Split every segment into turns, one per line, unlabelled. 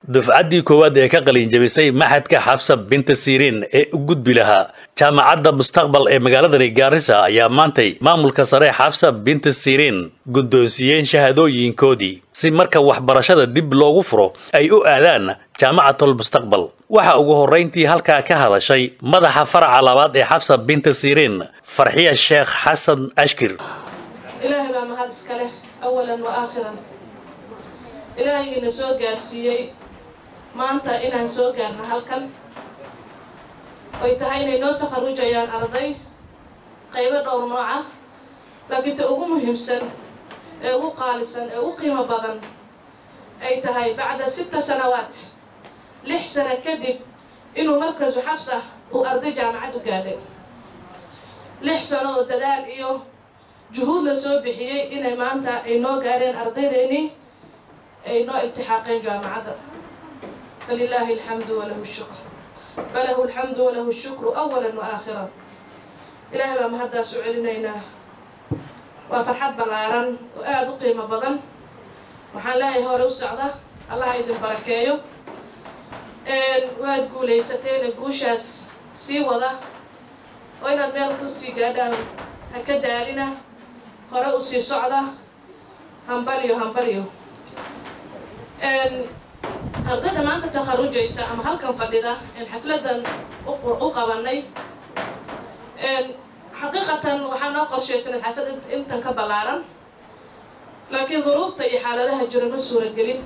dufcaddii koowaad ee ka qalinjabisay maxadka xafsa binta siriin ee u gudbi lahaa jaamacadda mustaqbal ee magaaladani gaarisa ayaa maantay maamulka sare xafsa binta siriin guddoonsiiyeen shahaadooyinkoodii si marka waxbarashada dib loogu furo ay u aadaan jaamacatul mustaqbal waxa ugu horrayntii halkaa ka hadashay madaxa faraca labaad ee xafsa binta siriin farxiya sheekh xasan ashkir
ilaahay baa mahad iska leh awalan wa aakhiran ilaahaygiina soo gaarsiiyey maanta inaan soo gaarno halkan oy tahay inay noo takharujayaan arday qaybo dhowr nooc ah laakiin ta ugu muhiimsan ee ugu qaalisan ee ugu qiimo badan ay tahay bacda sita sanawaat lix sano kadib inuu markasu xafsa uu arday jaamacad u gaadhay lix sano oo dadaal iyo juhuud la soo bixiyey inay maanta ay noo gaadheen ardaydeenii ay noo iltixaaqeen jaamacadda falilaahi alxamdu walahu shukr falahu alxamdu walahu shukru awalan wa aakhiran ilaahay baa mahaddaas u celinaynaa waa farxad ballaaran oo aada u qiimo badan waxaan leeyahay hore u socda allaha idin barakeeyo waad guulaysateena guushaas sii wada oo inaad meel kusii gaadhaan ha ka daalina hore u sii socda hambalyo hambalyo ardayda maanta takharujaysa ama halkan fadhida en xafladan u qabanay xaqiiqatan waxaa noo qorshaysanay xaflad intan ka ballaaran laakiin duruufta iyo xaaladaha jira ma suuragelin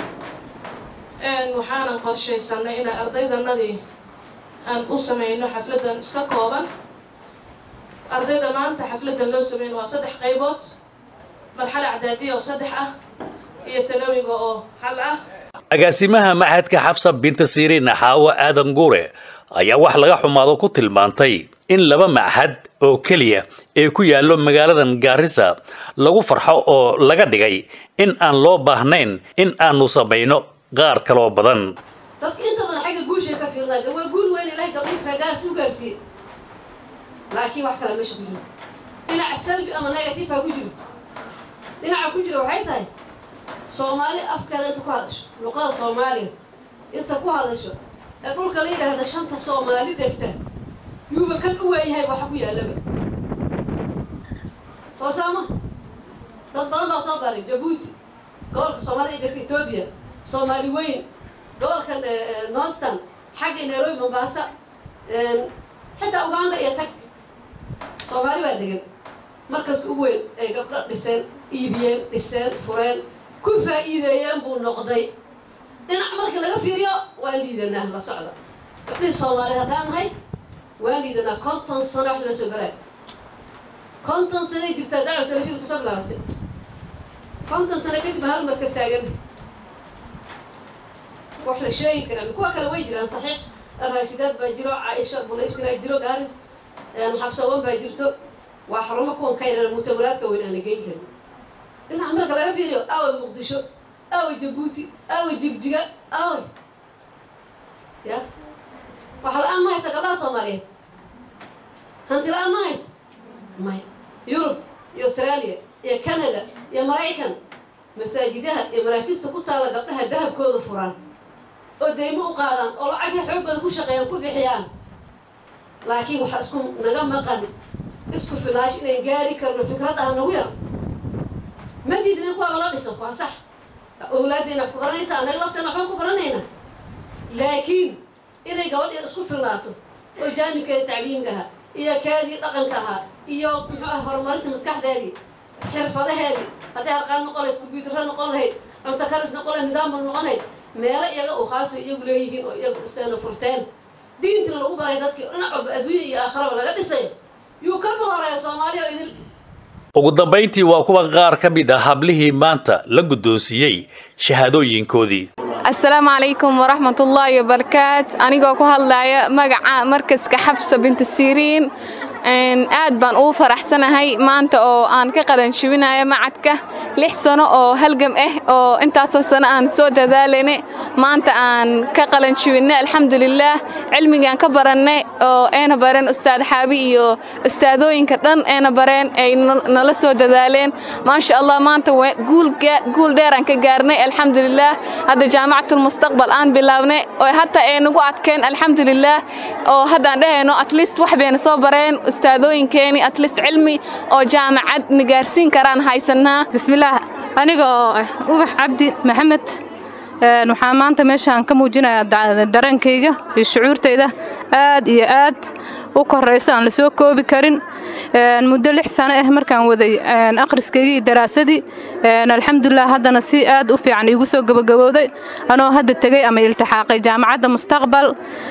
waxaanan qorshaysanay inaan ardaydanadii aan u samayno xafladan iska kooban ardayda maanta xafladan loo sameyn waa saddex qaybood marxale acdaadiya oo saddex ah iyo tanawiga oo hal ah
agaasimaha maxadka xafsa binta siriin xaawo aadan guure ayaa wax laga xumaado ku tilmaantay in laba maxad oo keliya ee ku yaallo magaaladan gaarisa lagu farxo oo laga dhigay in aan loo baahnayn in aanu samayno qaar kaloo badan
dadka inta badan xagga guushay ka fiirnaa waa guul weyn ilahay gabdhii ragaas u gaarsiiyey laakiin wax kale meesha ku jiro dhinaca salbi ama negative ha ku jiro dhinaca ku jira waxay tahay soomaali afkeeda inta ku hadasho luqada soomaaliga inta ku hadasho ee dhulka la yidhaahda shanta soomaali degta yuuba kan u weeyahay waxa ku yaallaba soo saama dad badan baa soo baray jabuuti gobolka soomaalida degta etoobiya soomaali weyn gobolkan northern xagga nairobi mombaasa xitaa uganda iyo tag soomaali baa degan markas ugu weyn ay gabdho dhiseen iibiyeen dhiseen fureen ku faa'iideeyeen buu noqday dhinac markii laga fiiriyo waan liidanaa la socda gabdhihii soomaaliyeed haddaan nahay waan liidanaa konton sano wax loo soo baraa konton sanoay jirtaa dacwa salafil kusoo bilaabatay konton sano kadib hal markas taaganna wax la sheegi karaan kuwa kale way jiraan saxiix raashidaad baa jiro caaisha bulayftiraa jiro gaaris xabsawan baa jirto waa xarumo kuwan ka yaran mutawaraadka weyn aan la geyn karin dhinaca marka laga fiiriyo aaway muqdisho aaway jabuuti aaway jigjiga aaway ya waxa la-aan ma haysa gabdhaha soomaaliyeed hanti la-aan ma hayso maya yurub iyo australia iyo canada iyo maraykan masaajidaha iyo maraakiista ku taalla gabdhaha dahabkooda furaan oo daymo u qaadaan oo lacagay xooggooda ku shaqeeyaan ku bixiyaan laakiin waxaa isku naga maqan isku filaash inayn gaari karno fikradda ha nagu yar ma diidna kuwaaba la dhiso waa sax awlaaddeena wax ku baranaysa anaga lafteena waxbaan ku baranayna laakiin inay gabadheeda isku filnaato oo jaanibkeeda tacliimka ahaa iyo keedii dhaqanka ahaa iyo muxuu ah horumarinta maskaxdeedii xirfadaheedii hadday harqaan noqon lahayd combyuutarra noqon lahayd cunto karis noqon lahayd nidaamba noqon lahayd meelo iyaga uu khaaso iyagu leeyihiin oo iyagu dhisteen oo furteen diintina lagu baray dadkii dhinac walba adduunya iyo aakhiraba laga dhisayo yuu ka horeeya soomaaliya oo idil
ugu dambayntii waa kuwa qaar ka mid ah hablihii maanta la guddoonsiiyey shahaadooyinkoodii
asalaamu calaykum waraxmatullaahi wabarakaat anigoo ku hadlaya magaca markaska xabsa bintu siriin aad baan ugu faraxsanahay maanta oo aan ka qalanjibinayo macadka lix sano oo halgam ah oo intaasoo sano aan soo dadaalayna maanta aan ka qalanjibinay alxamdulilaah cilmigaan ka barannay oo ayna bareen ustaad xaabi iyo ustaadooyinka dhan ayna bareen ay nala soo dadaaleen maasha allah maanta guul dheer aan ka gaarnay alxamdulilaah hadda jaamacatulmustaqbal aan bilaabnay oo hataa ay nagu adkeen alxamdulilaah oo haddaan dhehayno atleast wax bayna soo bareen ustaadooyinkeeni atleast cilmi oo jaamacad na gaarsiin karaan haysanaa
bismillaah aniga oo ah ubax cabdi maxamed waxaan maanta meeshaan ka muujinayaa dareenkayga iyo shucuurtayda aad iyo aad u korayso aan la soo koobi karin muddo lix sano ah markaan waday akhriskaygii iyo daraasadii alxamdulilah haddana si aad u fiican iigu soo gabagabowday anoo hadda tegey ama iltixaaqay jaamacadda mustaqbal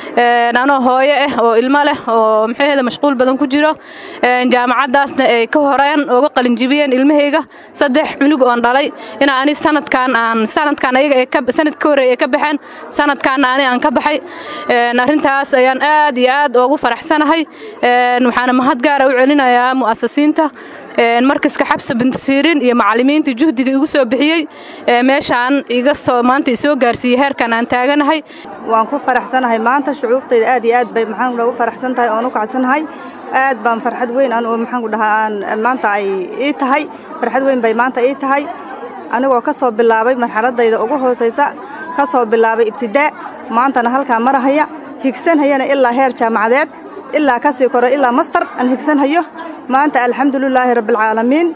anoo hooyo ah oo ilmo leh oo maxaheeda mashquul badan ku jiro jaamacaddaasna ay ka horeen ooga qalinjibiyeen ilmahayga saddex cunug oon dhalay in ani sanadkaan aan sanadkaan ayaga sanad ka horreey ay ka baxeen sanadkaanna ani aan ka baxay arrintaas ayaan aad iyo aad oogu faraxsanahay waxaana mahad gaara u celinayaa mu'asasiinta markaska xabsa bintasiiriin iyo macallimiinta juhdiga igu soo bixiyey meeshaan iga soo maanta isoo gaarsiiyey heerkan aan taaganahay
waan ku faraxsanahay maanta shucuurtayda aad iyo aad bay maxaan ugu faraxsan tahay oon u kacsanahay aad baan farxad weyn an maxaan ku dhahaa maanta ay ii tahay farxad weyn bay maanta ii tahay anigoo ka soo bilaabay marxaladayda ugu hoosaysa ka soo bilaabay ibtidaa maantana halkaa marahaya higsanhayana ilaa heer jaamacadeed ilaa ka sii koro ilaa mastar aan higsanhayo maanta alxamdulilaahi rabbialcaalamiin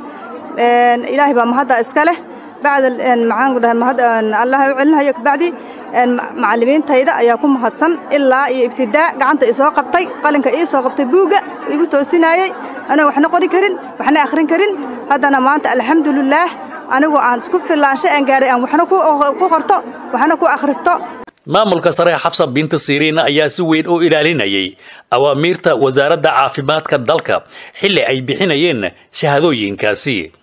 ilaahay baa mahadda iska leh bacda maxaan ku dhahay mahad allah u celinhayo kabacdi macallimiintayda ayaa ku mahadsan ilaa iyo ibtidaa gacanta isoo qabtay qalinka ii soo qabtay buugga igu toosinaayey anaa waxna qori karin waxna akhrin karin haddana maanta alxamdulilaah anigoo aan isku filaanshay aan gaadhay aan waxna ku qorto waxna ku akhristo
maamulka sare xabsa binta siriin ayaa si weyn u ilaalinayay awaamiirta wasaaradda caafimaadka dalka xilli ay bixinayeen shahadooyinkaasi